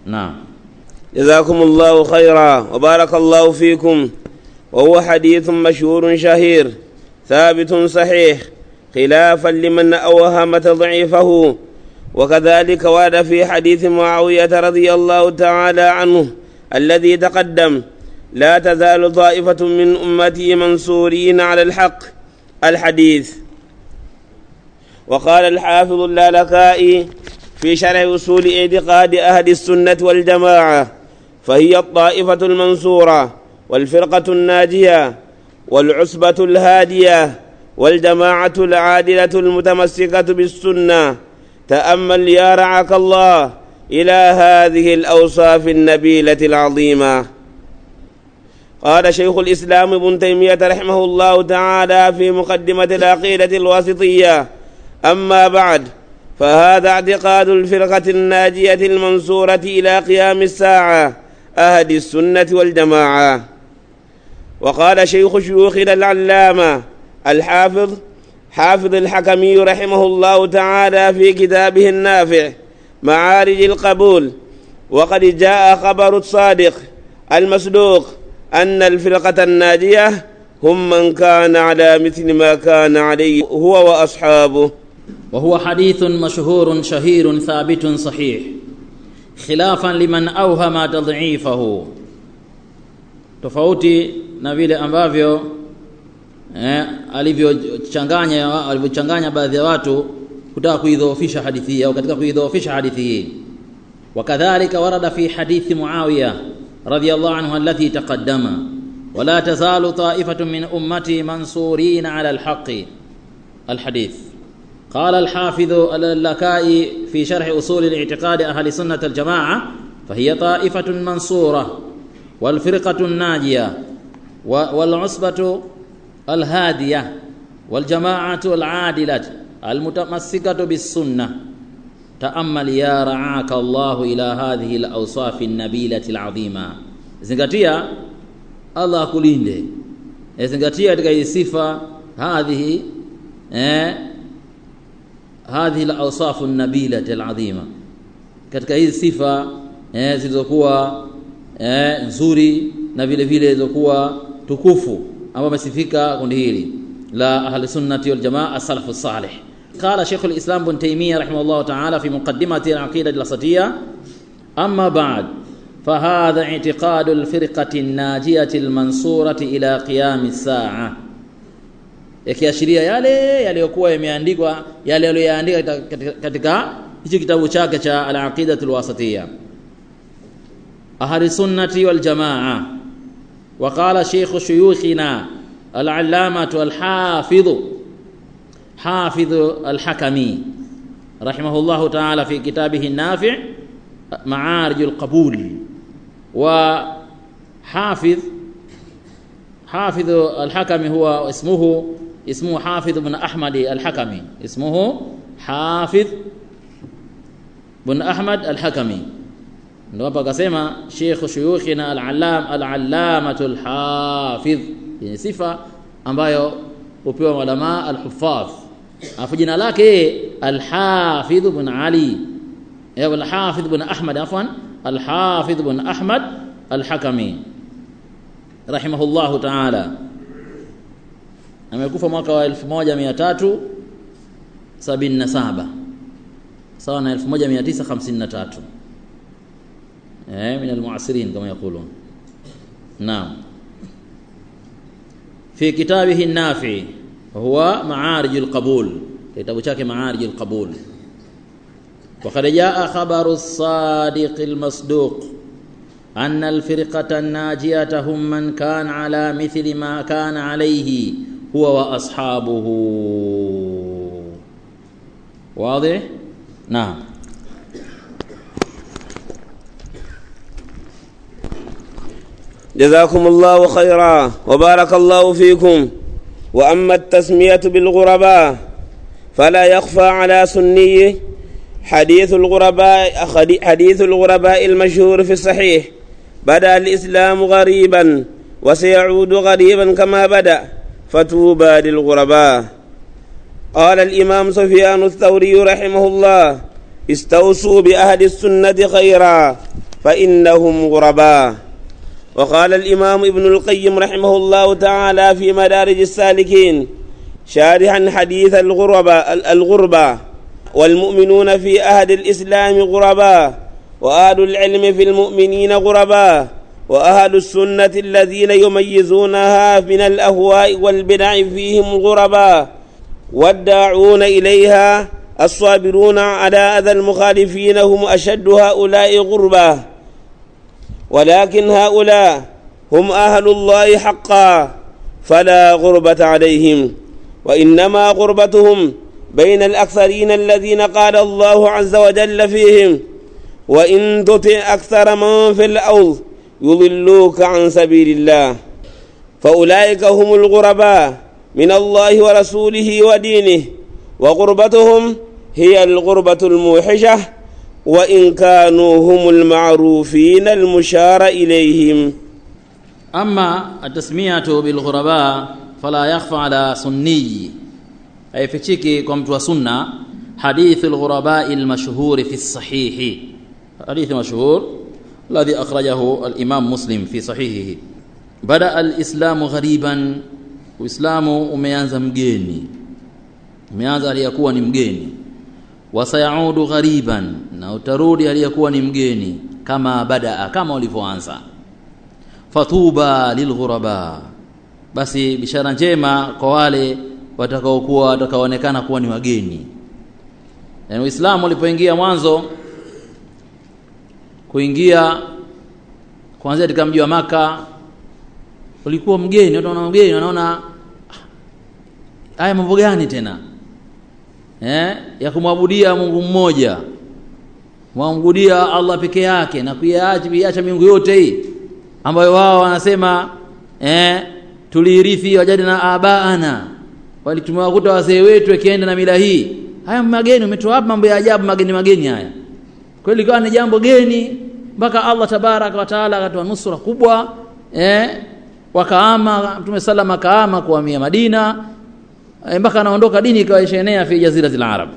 naam جزاكم الله خيرا وبارك الله فيكم وهو حديث مشهور شهير ثابت صحيح خلافا لمن أوهم تضعيفه وكذلك ورد في حديث معاوية رضي الله تعالى عنه الذي تقدم لا تزال طائفة من أمتي منصورين على الحق الحديث وقال الحافظ اللالكائي في شرح أصول اعتقاد أهل السنة والجماعة فهي الطائفة المنصورة والفرقة الناجية والعصبة الهادية والجماعة العادلة المتمسكة بالسنة تأمل يا رعاك الله إلى هذه الأوصاف النبيلة العظيمة قال شيخ الإسلام ابن تيمية رحمه الله تعالى في مقدمة العقيدة الواسطية أما بعد فهذا اعتقاد الفرقة الناجية المنصورة إلى قيام الساعة أهل السنة والجماعة وقال شيخ شيوخنا العلامة الحافظ حافظ الحكمي رحمه الله تعالى في كتابه النافع معارج القبول وقد جاء خبر الصادق المصدوق أن الفرقة الناجية هم من كان على مثل ما كان عليه هو وأصحابه وهو حديث مشهور شهير ثابت صحيح خلافا liman awhama tadhifahu tofauti na vile ambavyo eh, alivyochanganya alivyochanganya baadhi ya watu kutaka kuidhoofisha hadithi hii au katika kuidhoofisha hadithi hii wakadhalika warada fi hadithi muawiya radiyallahu anhu allati taqaddama ولا تزال طائفة من أمتي منصورين على الحق الحديث قال الحافظ اللكائي في شرح أصول الاعتقاد أهل سنة الجماعة فهي طائفة منصورة والفرقة الناجية والعصبة الهادية والجماعة العادلة المتمسكة بالسنة تأمل يا رعاك الله إلى هذه الأوصاف النبيلة العظيمة زنغتيا الله kulinde zingatia katika hii sifa hadhihi eh hadhihi al-awsaf an-nabila al-azima katika hizi sifa eh, zilizokuwa eh, nzuri na vile vile zilizokuwa tukufu ambao amesifika kundi hili la ahli sunnati wal jamaa as-salaf as-salih قال شيخ الإسلام بن تيمية رحمه الله تعالى في مقدمة العقيدة الوسطية أما بعد فهذا اعتقاد الفرقة الناجية المنصورة إلى قيام الساعة yakiashiria yale yaliyokuwa yameandikwa yale aliyoyaandika katika hichi kitabu chake cha al-aqidatul wasatiyya ahli sunnati wal jamaa وقال شيخ شيوخنا العلامة الحافظ حافظ الحكمي رحمه الله تعالى في كتابه النافع معارج القبول وحافظ حافظ الحكمي هو اسمه اسمه حافظ بن أحمد الحكمي اسمه حافظ بن أحمد الحكمي ndio hapa akasema Sheikh shuyukhina al-allam al-allamatu al-hafiz ni sifa ambayo hupewa ulama al-huffaz afu jina lake al-hafiz ibn Ali ya al-hafiz ibn Ahmad afwan al-hafiz ibn Ahmad al-Hakami rahimahullahu ta'ala amekufa mwaka wa 1377 sawa na 1953 eh min almuasirin kama yakulun naam fi kitabihi an-nafi huwa ma'arij al-qabul kitabu chake ma'arij al-qabul وقد جاء خبر الصادق المصدوق أن الفرقة الناجية هم من كان على مثل ما كان عليه هو وأصحابه واضح؟ نعم جزاكم الله خيرا وبارك الله فيكم وأما التسمية بالغرباء فلا يخفى على سنيه حديث الغرباء حديث الغرباء المشهور في الصحيح بدا الاسلام غريبا وسيعود غريبا كما بدا فتوبى للغرباء قال الامام سفيان الثوري رحمه الله استوصوا باهل السنه خيرا فإنهم غرباء وقال الإمام ابن القيم رحمه الله تعالى في مدارج السالكين شارحا حديث الغربة الغربة والمؤمنون في أهد الإسلام غرباء وأهل العلم في المؤمنين غرباء وأهل السنة الذين يميزونها من الأهواء والبدع فيهم غرباء والداعون إليها الصابرون على أذى المخالفين هم أشد هؤلاء غربة ولكن هؤلاء هم أهل الله حقا فلا غربة عليهم وإنما غربتهم بين الأكثرين الذين قال الله عز وجل فيهم وإن تطع أكثر من في الأرض يضلوك عن سبيل الله فأولئك هم الغرباء من الله ورسوله ودينه وغربتهم هي الغربة الموحشة وإن كانوا هم المعروفين المشار إليهم أما التسمية بالغرباء فلا يخفى على سني أي فتشيكي كمت وسنة حديث الغرباء المشهور في الصحيح حديث مشهور الذي أخرجه الإمام مسلم في صحيحه بدأ الإسلام غريبا Uislamu umeanza mgeni, umeanza aliyekuwa ni mgeni, wasayaudu ghariban, na utarudi aliyekuwa ni mgeni, kama badaa, kama ulivyoanza. Fatuba lilghuraba, basi bishara njema kwa wale watakaokuwa watakaoonekana kuwa ni wageni. Yani Uislamu ulipoingia mwanzo kuingia kuanzia katika mji wa Maka ulikuwa mgeni, watu wanaona mgeni, wanaona haya mambo gani tena eh, ya kumwabudia Mungu mmoja, kumwabudia Allah peke yake na kuiacha kuiacha miungu yote hii ambayo wao wanasema eh, tuliirithi wajadi na abaana, wali tumewakuta wazee wetu wakienda na mila hii. Haya mageni, umetoa wapi mambo ya ajabu mageni mageni haya? Kweli ikawa ni jambo geni mpaka Allah tabaraka wa taala akatoa nusura kubwa eh, wakaama Mtume sallam akaama kuhamia Madina mpaka anaondoka dini ikawa ishaenea fi jaziratil arab.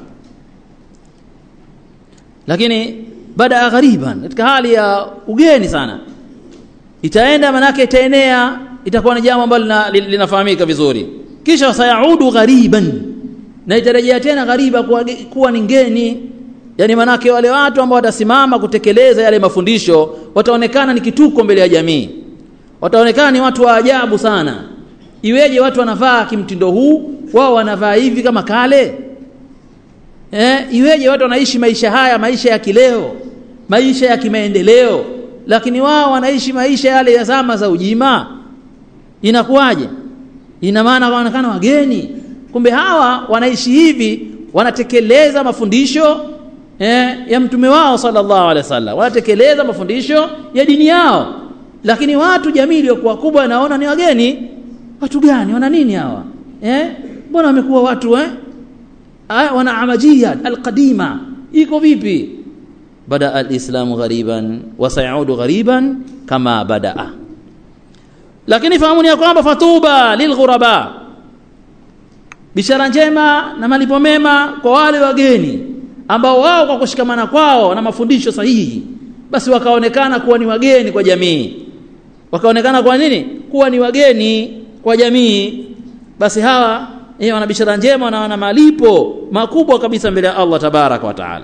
Lakini baada ya ghariban, katika hali ya ugeni sana, itaenda manake itaenea, itakuwa ni jambo ambalo linafahamika vizuri, kisha sayaudu ghariban, na itarejea tena ghariba kuwa, kuwa ni ngeni yani manake wale watu ambao watasimama kutekeleza yale mafundisho wataonekana ni kituko mbele ya jamii wataonekana ni watu wa ajabu sana iweje watu wanavaa kimtindo huu wao wanavaa hivi kama kale eh, iweje watu wanaishi maisha haya maisha ya kileo maisha ya kimaendeleo lakini wao wanaishi maisha yale ya zama za ujima inakuwaje ina maana wanaonekana wageni kumbe hawa wanaishi hivi wanatekeleza mafundisho eh, ya mtume wao sallallahu alaihi wasallam wanatekeleza mafundisho ya dini yao lakini watu jamii iliyokuwa kubwa naona ni wageni watu gani wana nini hawa eh mbona wamekuwa watu eh ah, wana amajia alqadima iko vipi bada alislamu ghariban wa sayaudu ghariban kama badaa lakini fahamuni ya kwamba fatuba lilghuraba bishara njema na malipo mema kwa wale wageni ambao wao kwa kushikamana kwao na mafundisho sahihi basi wakaonekana kuwa ni wageni kwa jamii wakaonekana kwa nini kuwa ni wageni kwa jamii basi hawa eh, wana bishara njema na wana malipo makubwa kabisa mbele ya Allah tabaraka wa taala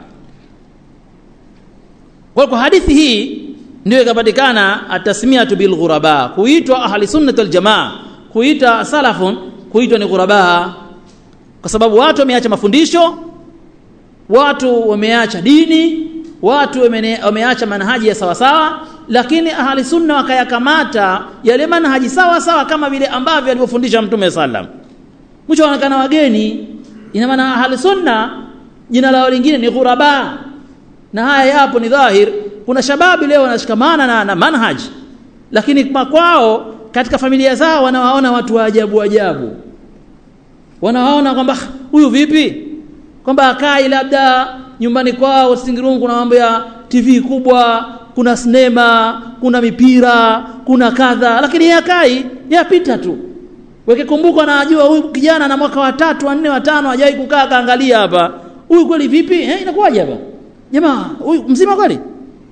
kwa kwa hadithi hii ndio ikapatikana atasmiatu bil ghuraba kuitwa ahli sunnah wal jamaa kuita salafun kuitwa ni ghuraba kwa sababu watu wameacha mafundisho watu wameacha dini watu wameacha manhaji ya sawasawa lakini ahli sunna wakayakamata yale manhaji sawa sawa kama vile ambavyo alivyofundisha mtume sallam mwisho wanaonekana wageni ina maana ahli sunna jina lao lingine ni ghuraba na haya yapo ni dhahir kuna shababi leo wanashikamana na, na manhaj lakini kwao katika familia zao wanawaona watu wa ajabu ajabu wanawaona kwamba huyu vipi kwamba akai labda nyumbani kwao Singirungu kuna mambo ya TV kubwa kuna sinema kuna mipira kuna kadha lakini yeye akai yapita tu weke kumbuka anajua huyu kijana na mwaka wa tatu wa nne wa tano hajai kukaa kaangalia hapa huyu kweli vipi eh inakuwaje hapa jamaa huyu mzima kweli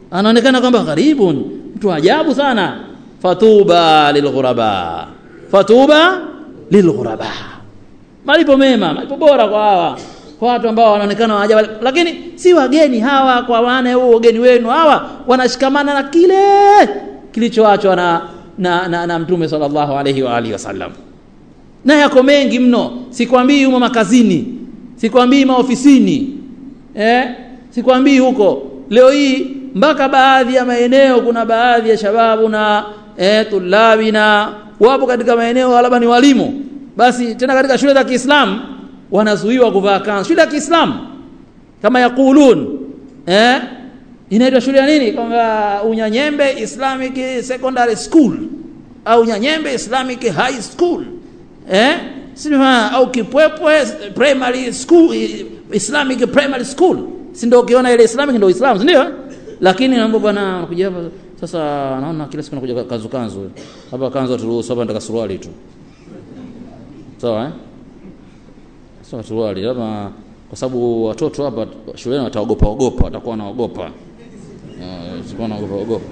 anaonekana kwamba gharibun mtu ajabu sana fatuba lilghuraba fatuba lilghuraba malipo mema malipo bora kwa hawa kwa watu ambao wanaonekana waajabu lakini si wageni hawa kwa maana huo wageni wenu hawa wanashikamana na kile kilichoachwa na, na, na, na mtume sallallahu alaihi wa alihi wasallam na yako mengi mno sikwambii humo makazini sikwambii maofisini eh? sikwambii huko leo hii mpaka baadhi ya maeneo kuna baadhi ya shababu na eh, tulabi na wapo katika maeneo labda ni walimu basi tena katika shule za Kiislamu wanazuiwa kuvaa kanzu shule ya Kiislamu kama yakulun eh inaitwa shule ya nini kwamba Unyanyembe Islamic Secondary School au Unyanyembe Islamic High School eh sima au Kipwepwe Primary School Islamic Primary School si ndio ukiona ile Islamic ndio Islam ndio lakini naomba bwana nakuja hapa sasa naona kila siku nakuja kanzu kanzu hapa kanzu turuhusu hapa nataka suruali tu sawa eh sawa suruali labda kwa sababu watoto hapa shuleni wataogopa ogopa watakuwa wanaogopa sikuwa naogopa ogopa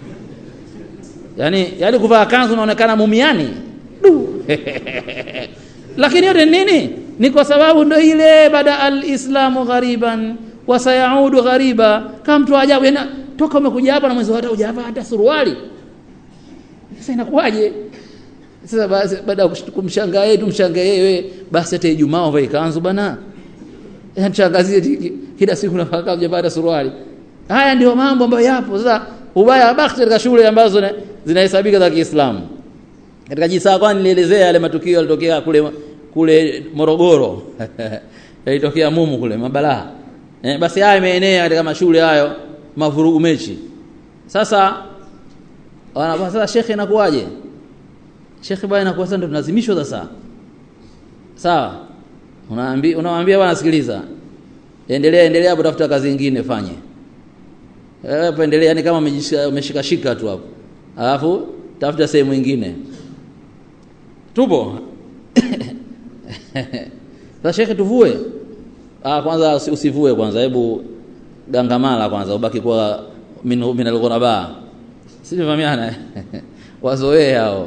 yani yani kuvaa kanzu unaonekana mumiani lakini yote nini ni kwa sababu ndo ile bada alislamu ghariban wa sayaudu ghariba kama mtu ajabu yani toka umekuja hapa na mwezi hata hujavaa hata suruali sasa inakuwaje sasa basi baada ya kumshangaa yeye tumshangae yeye basi hata Ijumaa uvae kanzu bana mshangazie kila siku nafaka hujavaa hata suruali haya ndio mambo ambayo yapo sasa ubaya bakti katika shule ambazo zinahesabika za Kiislamu katika jisaa kwani nilielezea yale matukio yalitokea kule kule Morogoro yalitokea mumu kule mabalaa eh, basi haya imeenea katika mashule hayo mavurugu mechi sasa wana sasa shekhe inakuwaje shekhe bwana inakuwa sasa ndo tunalazimishwa sasa sawa unaambia unamwambia bwana sikiliza endelea endelea hapo tafuta kazi nyingine fanye eh hapo endelea yani kama umeshika shika tu hapo alafu tafuta sehemu nyingine tupo sasa shekhe tuvue ah kwanza usivue kwanza hebu gangamala kwanza ubaki kwa min min alghuraba sivyo wazoee hao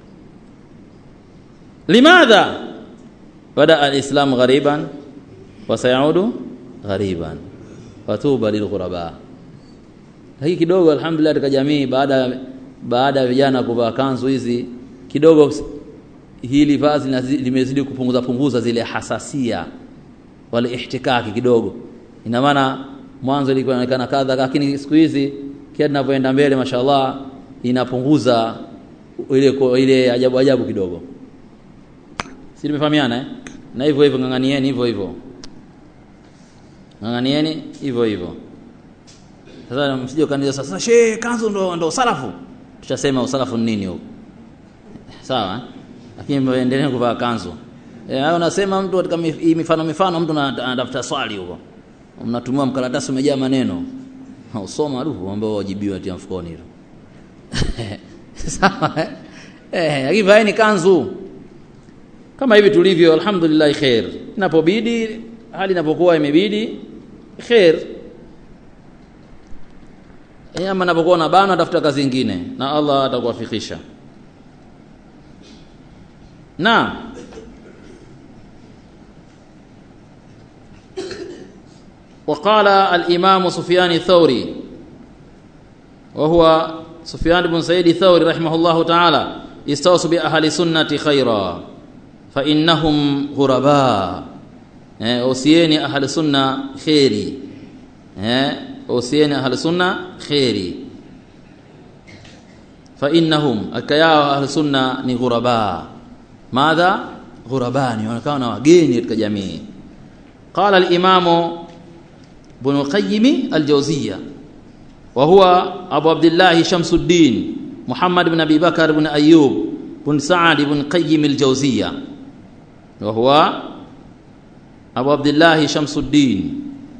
limadha bada alislam ghariban wa sayaudu ghariban fatuba lilghuraba hii kidogo alhamdulillah katika jamii baada baada ya vijana kuvaa kanzu hizi kidogo hili vazi limezidi kupunguza punguza zile hasasia wale ihtikaki kidogo ina maana mwanzo ilikuwa inaonekana kadha lakini siku hizi kila tunavyoenda mbele mashallah inapunguza ile ile ajabu ajabu kidogo si tumefahamiana eh? na hivyo hivyo ng'ang'anieni hivyo hivyo ng'ang'anieni hivyo hivyo sasa msije kanisa sasa she kanzu ndo ndo salafu tushasema usalafu nini huko sawa eh? lakini endelee kuvaa kanzu eh hayo unasema mtu katika mifano mifano mtu anatafuta swali huko mnatumia mkaratasi umejaa maneno usoma ruhu ambao wajibiwa tia mfukoni hilo sawa eh eh lakini vaeni kanzu kama hivi tulivyo alhamdulillah khair inapobidi hali inapokuwa imebidi khair ama inapokuwa na bana tafuta kazi nyingine na Allah atakuwafikisha na وقال الإمام سفيان الثوري وهو سفيان بن سعيد الثوري رحمه الله تعالى استوصوا بأهل السنة خيرا فإنهم غرباء أوصيني أهل السنة خيري أوصيني أهل السنة خيري فإنهم أكيا أهل السنة غرباء ماذا غرباء ونكانوا wageni katika jamii قال الإمام ابن القيم الجوزية وهو أبو عبد الله شمس الدين محمد بن أبي بكر بن أيوب بن سعد بن قيم الجوزية وهو أبو عبد الله شمس الدين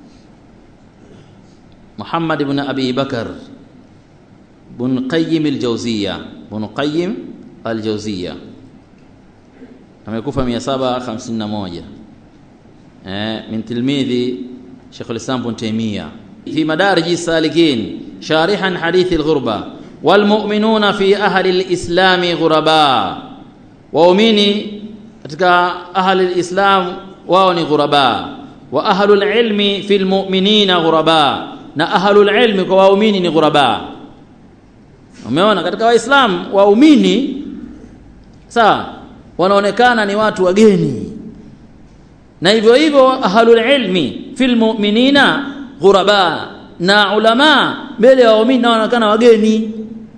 محمد بن أبي بكر بن قيم الجوزية بن قيم الجوزية amekufa 751 eh min tilmidhi Sheikh al-Islam Ibn Taymiyyah fi madarij salikin sharihan hadithi alghurba walmu'minuna fi ahli alislami ghuraba waumini katika ahli alislam wao ni ghuraba wa ahlul ilmi fil mu'minina ghuraba na ahlul ilmi kwa waumini ni ghuraba umeona katika waislamu waumini sawa wanaonekana ni watu wageni na hivyo hivyo ahlul ilmi fil mu'minina ghuraba na ulama mbele ya waumini wanaonekana wageni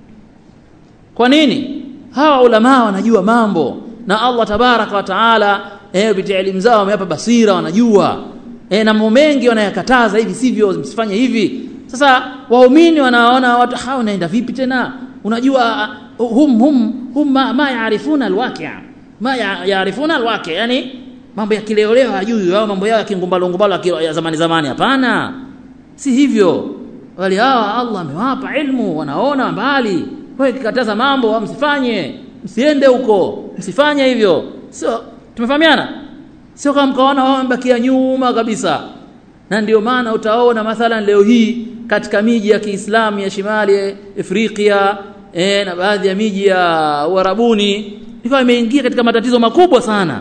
kwa nini hawa ulama wanajua mambo na Allah tabaraka wa taala eh kupitia elimu zao wamewapa basira wanajua eh na mambo mengi wanayakataza hivi sivyo msifanye hivi sasa waumini wanaona watu hao naenda vipi tena unajua hum hum hum ma, ma yaarifuna alwaqi' ma yaarifuna alwaqi' yani mambo ya kileoleo hajui au mambo yao ya kingumbalo ngumbalo ya zamani zamani hapana si hivyo wale hawa Allah amewapa ilmu wanaona mbali wewe kikataza mambo msifanye msiende huko msifanye hivyo sio tumefahamiana sio kama mkaona wao wamebakia nyuma kabisa na ndio maana utaona mathalan leo hii katika miji ya Kiislamu ya Shimali Afrika e, na baadhi ya miji ya Uarabuni ikawa imeingia katika matatizo makubwa sana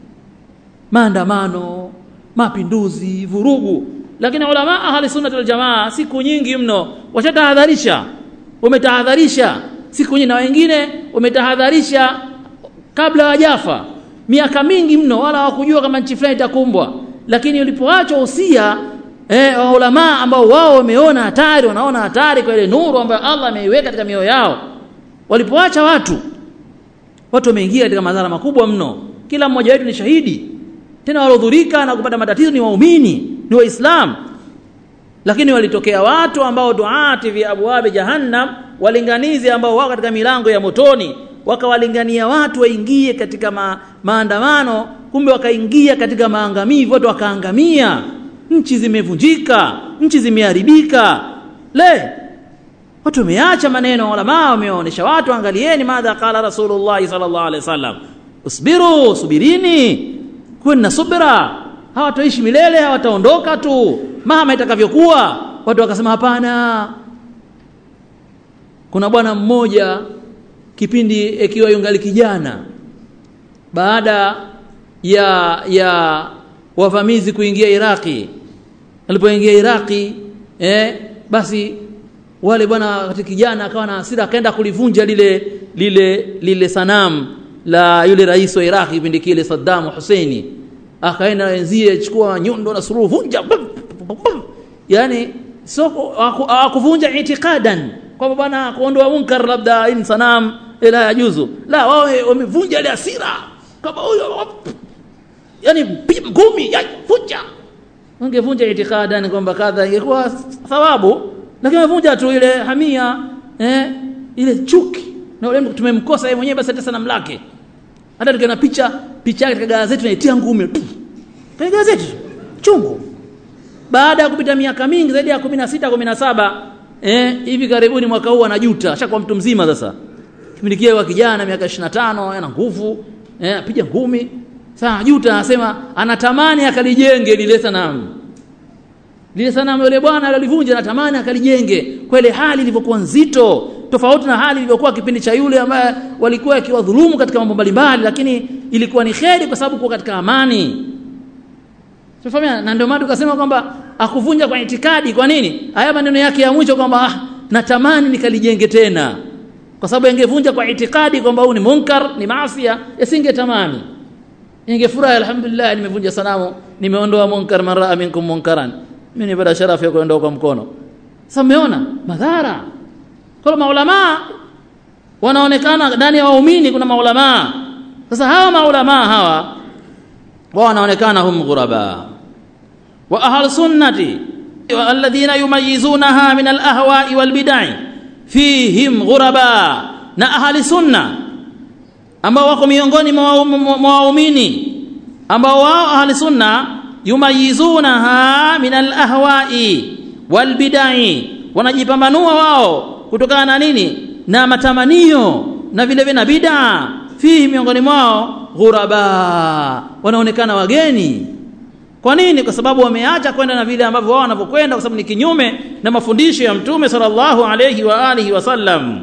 maandamano mapinduzi vurugu lakini ulama ahli sunna wal jamaa siku nyingi mno washatahadharisha umetahadharisha siku nyingi na wengine umetahadharisha kabla hawajafa miaka mingi mno wala hawakujua kama nchi fulani itakumbwa lakini ulipoachwa usia eh, wa ulama ambao wao wameona hatari wanaona hatari kwa ile nuru ambayo Allah ameiweka katika mioyo yao walipoacha watu watu wameingia katika madhara makubwa mno kila mmoja wetu ni shahidi tena walodhurika na kupata matatizo ni waumini ni waislamu lakini walitokea watu ambao duati fi abwabi jahannam walinganizi ambao wako katika milango ya motoni wakawalingania watu waingie katika ma, maandamano kumbe wakaingia katika maangamivu watu wakaangamia nchi zimevunjika nchi zimeharibika le watu wameacha maneno ulama wameonyesha watu angalieni madha qala rasulullah sallallahu alaihi wasallam usbiru subirini kuweni na subira hawataishi milele hawataondoka tu mama itakavyokuwa watu wakasema hapana kuna bwana mmoja kipindi ikiwa yungali kijana baada ya ya wavamizi kuingia Iraki alipoingia Iraki eh basi wale bwana katika kijana akawa na hasira akaenda kulivunja lile lile lile sanamu la yule rais wa Iraki kipindi kile Saddam Hussein akaenda wenzie chukua nyundo na suruhu vunja yani sio akuvunja itikadan kwamba bwana kuondoa munkar labda in sanam ila yajuzu la wao wamevunja ile hasira kama huyo yani ngumi ya vunja ungevunja itikadan kwamba kadha ingekuwa thawabu lakini wamevunja tu ile hamia eh ile chuki na ule tumemkosa yeye mwenyewe basi hata sanamu lake hata tukiona picha picha yake katika gazeti tunaitia ngumi katika gazeti chungu baada ya kupita miaka mingi zaidi ya 16 17 eh hivi karibuni mwaka huu anajuta ashakuwa mtu mzima sasa kipindi kile wa kijana miaka 25 ana nguvu eh apiga ngumi sasa anajuta anasema anatamani akalijenge lile sanamu lile sanamu yule bwana alilivunja anatamani akalijenge kwa ile hali ilivyokuwa nzito tofauti na hali ilivyokuwa kipindi cha yule ambaye walikuwa akiwadhulumu katika mambo mbalimbali lakini ilikuwa ni kheri kwa sababu kuwa katika amani Tufahamia na ndio maana tukasema kwamba akuvunja kwa itikadi kwa nini? Haya maneno yake ya mwisho kwamba ah, natamani nikalijenge tena. Kwa sababu ingevunja kwa itikadi kwamba huu ni munkar, ni maasiya, yasingetamani. Ingefurahi alhamdulillah nimevunja sanamu, nimeondoa munkar man raa minkum munkaran. Mimi nipata sharafu ya kuondoa kwa mkono. Sasa umeona madhara. Kwa maulama wanaonekana ndani ya waumini kuna maulama. Sasa hawa maulama hawa wao wanaonekana hum ghuraba wa ahlu sunnati alladhina yumayizunaha min alahwa'i walbid'i fihim ghuraba na ahli sunna ambao wako miongoni mwa waumini ambao wao ahli sunna yumayizunaha min alahwa'i walbid'i wanajipambanua wao kutokana na nini na matamanio na vile vile na bid'a fihi miongoni mwao ghuraba wanaonekana wageni kwa nini kwa sababu wameacha kwenda na vile ambavyo wao wanavyokwenda kwa sababu ni kinyume na mafundisho ya mtume sallallahu alayhi wa alihi wasallam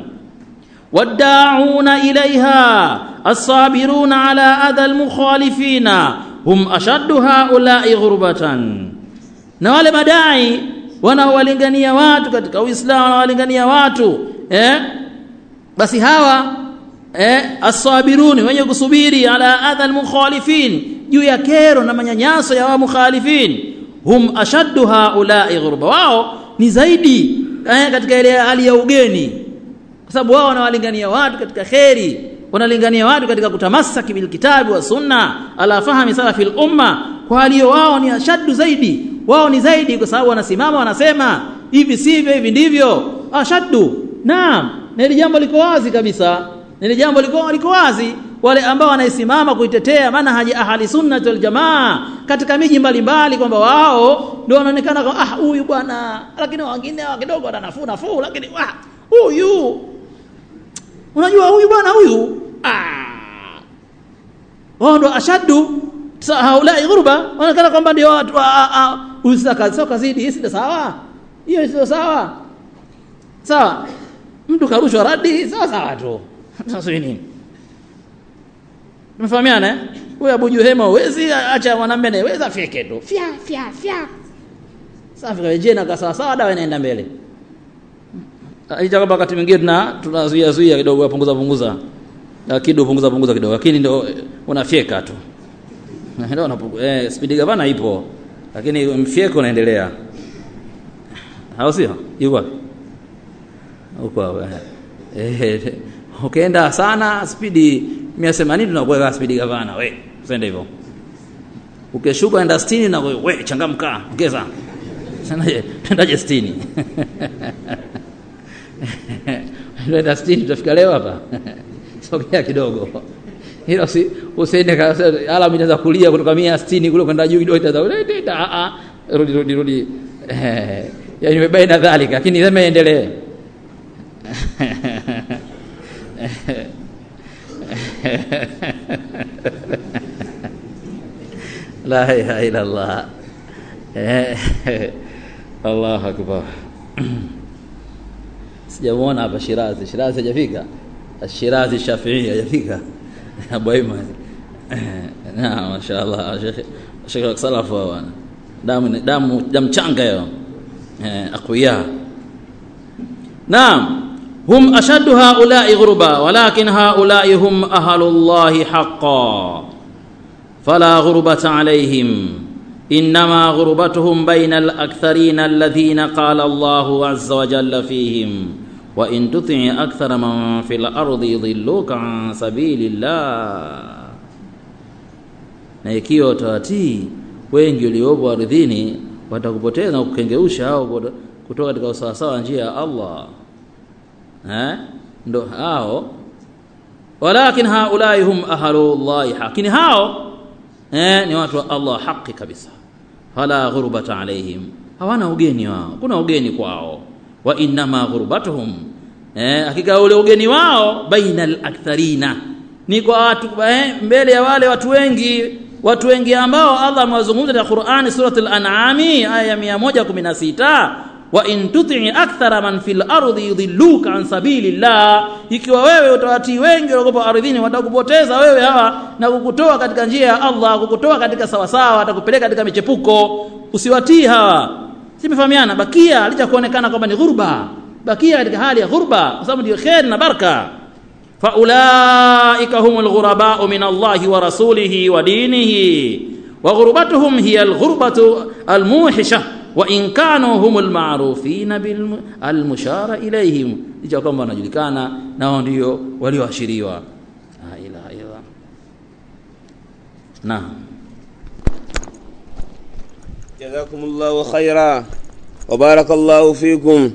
waddauna ilaiha assabiruna ala adha almukhalifina hum ashaddu haulai ghurbatan na wale madai wanaowalingania watu katika uislamu wanaowalingania watu eh? basi hawa eh, asabiruni wenye kusubiri ala adha almukhalifin juu ya kero na manyanyaso ya wa mukhalifin hum ashaddu haulai ghurba wao ni zaidi eh, katika ile hali ya ugeni kwa sababu wao wanawalingania watu katika kheri wanalingania watu katika kutamasaki bilkitabi wa sunna ala fahmi salafi lumma kwa haliyo wao ni ashaddu zaidi wao ni zaidi kwa sababu wanasimama wanasema hivi sivyo hivi ndivyo ashaddu naam na hili jambo liko wazi kabisa hili jambo liko, liko wazi wale ambao wanaisimama kuitetea manhaji ahli sunnati wal jamaa katika miji mbalimbali kwamba wao ndio wanaonekana kama ah huyu bwana lakini wengine kidogo wana nafuu nafuu lakini ah huyu unajua huyu bwana huyu ah wao ndo ashaddu haulai ghurba wanaonekana kwamba ndio watu huyu sio kazidi hii sio sawa hiyo sio sawa sawa mtu karushwa radi sawa sawa tu sasa nini tumefahamiana eh huyu Abu Juhema uwezi acha mwanamume naye weza fike tu fya fya fya safi kaje na sawa sawa dawa inaenda mbele Aita kwamba wakati mwingine tuna tunazuia zuia kidogo punguza punguza kidogo punguza punguza kidogo lakini ndio unafyeka tu ndio unapunguza eh speed gavana ipo lakini mfyeko unaendelea hao sio yuko wapi huko eh ukienda sana spidi 180 tunakuweka spidi gavana we usende hivyo ukishuka enda 60 na we changamka ongeza sanaje tendaje 60 enda 60 tutafika leo hapa sogea kidogo hilo si usiende alamu inaanza kulia kutoka 160 kule kwenda juu kidogo itaanza a a rudi rudi rudi eh yani baina dhalika lakini sema endelee la ilaha illa Allah Allahu akbar sijamuona hapa Shirazi Shirazi hajafika Shirazi Shafi'i hajafika Abu Aiman na mashaallah Sheikh Sheikh salafu bwana damu damu damu changa hiyo eh aqwiya naam هم أشد هؤلاء غربا ولكن هؤلاء هم أهل الله حقا فلا غربة عليهم إنما غربتهم بين الأكثرين الذين قال الله عز وجل فيهم وإن تطع أكثر من في الأرض يضلوك عن سبيل الله na ikiwa utawatii wengi uliopo ardhini watakupoteza na kukengeusha au kutoka katika usawasawa njia ya Allah eh ndo hao walakin haulai hum ahlullahi lakini hao eh ni watu wa Allah haki kabisa fala ghurbata alaihim hawana ugeni wao kuna ugeni kwao wa innama ghurbatuhum eh hakika ule ugeni wao bainal aktharina ni kwa watu eh, mbele ya wale watu wengi watu wengi ambao Allah amewazungumza katika Qur'ani suratul an'ami aya 116 wa in tuti akthara man fil ardi yudilluka an sabilillah ikiwa wewe utawatii wengi waliokuwa ardhini watakupoteza wewe hawa na kukutoa katika njia ya Allah kukutoa katika sawasawa watakupeleka katika michepuko usiwatii hawa simefahamiana bakia licha kuonekana kwamba ni ghurba bakia katika hali ya ghurba kwa sababu ndio khair na baraka faulaika humul ghurabau min Allahi wa rasulihi wa dinihi wa ghurbatuhum hiya alghurbatu almuhisha wa in kanu humul ma'rufina bil almushara ilayhim licha kwamba wanajulikana nao ndio walioashiriwa la ilaha illa naam جزاكم الله خيرا وبارك الله فيكم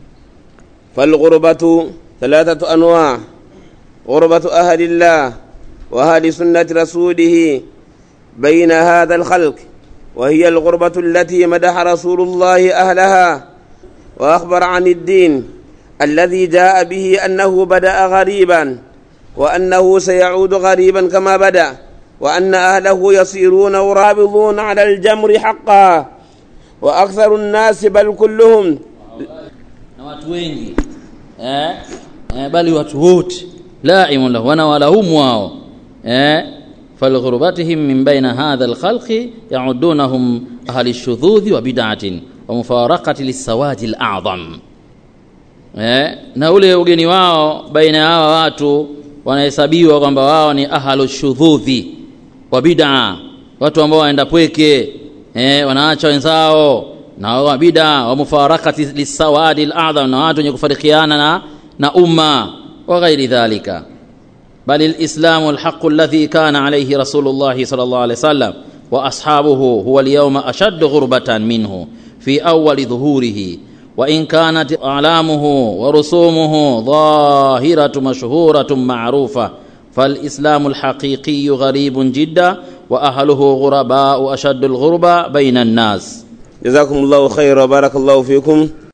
فالغربة ثلاثة أنواع غربة أهل الله وأهل سنة رسوله بين هذا الخلق وهي الغربة التي مدح رسول الله أهلها وأخبر عن الدين الذي جاء به أنه بدأ غريبا وأنه سيعود غريبا كما بدأ وأن أهله يصيرون ورابضون على الجمر حقا وأكثر الناس بل كلهم na watu wengi eh, eh, bali watu wote laimun lahu wanawalaumu wao eh, falghurubatihim min baina hadha alkhalqi yaudunahum ahli lshudhudhi wa bid'atin wa mufarakati lissawadi alazam eh, na ule ugeni wao baina ya hawa watu wanahesabiwa kwamba wao ni ahlu shudhudhi wa bid'a watu ambao waenda pweke eh, wanaacha wenzao na wa bid'a wa mufarakati lisawadi al'adham na watu wenye kufarikiana na, na umma wa ghairi dhalika bal alislamu alhaq alladhi kana alayhi rasulullah sallallahu alayhi wasallam wa ashabuhu huwa alyawma ashaddu ghurbatan minhu fi awwal dhuhurihi وإن كانت أعلامه ورسومه ظاهرة مشهورة معروفة فالإسلام الحقيقي غريب جدا وأهله غرباء أشد الغربة بين الناس جزاكم الله خيرا وبارك الله فيكم